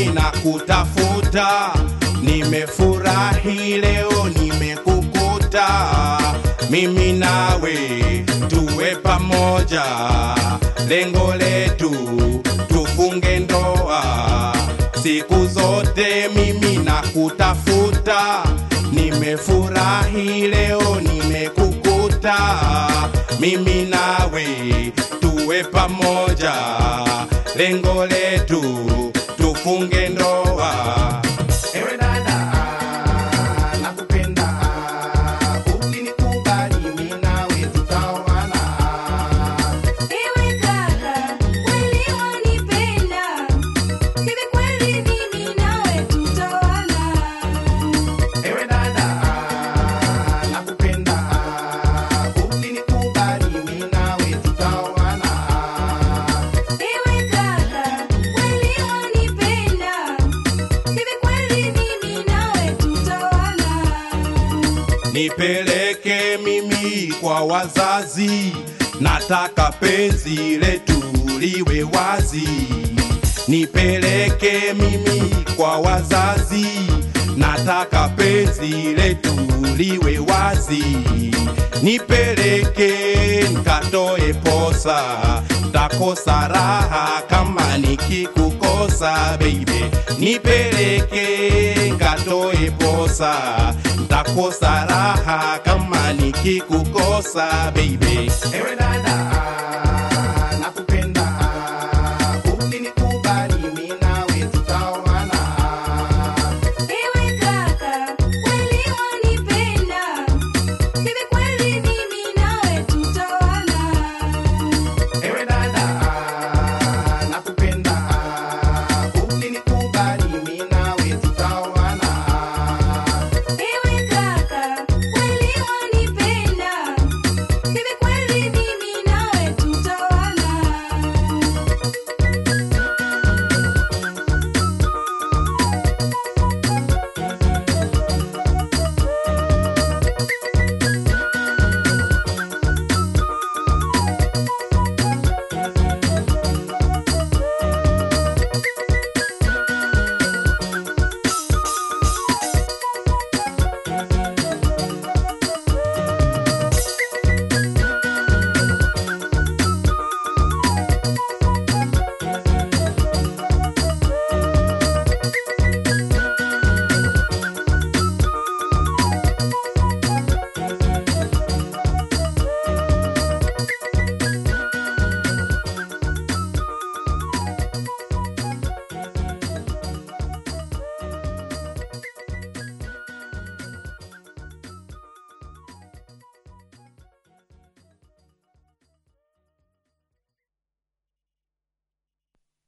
mimi nakutafuta, nimefurahi leo nimekukuta, mimi nawe tuwe pamoja, lengo letu tufunge ndoa siku zote, mimi nakutafuta, nimefurahi leo nimekukuta, mimi nawe tuwe pamoja, lengo letu tufunge ndoa. Ewe dada, nakupenda, ukinikubali mimi nawe tutaoana. Ewe kaka, kweli wanipenda? Hivi kweli mimi nawe tutaoana? Ewe dada, nakupenda, ukinikubali mimi nawe tutaoana. Ewe kaka, kweli wanipenda? Hivi kweli mimi nawe tutaoana? Nipeleke mimi kwa wazazi, nataka penzi letu liwe wazi. Nipeleke mimi kwa wazazi, nataka penzi letu liwe wazi. Nipeleke nkatoe posa, takosa raha kama nikikukosa baby. Nipeleke nkatoe posa, ntakosa raha kama nikikukosa baby. Ewe dada,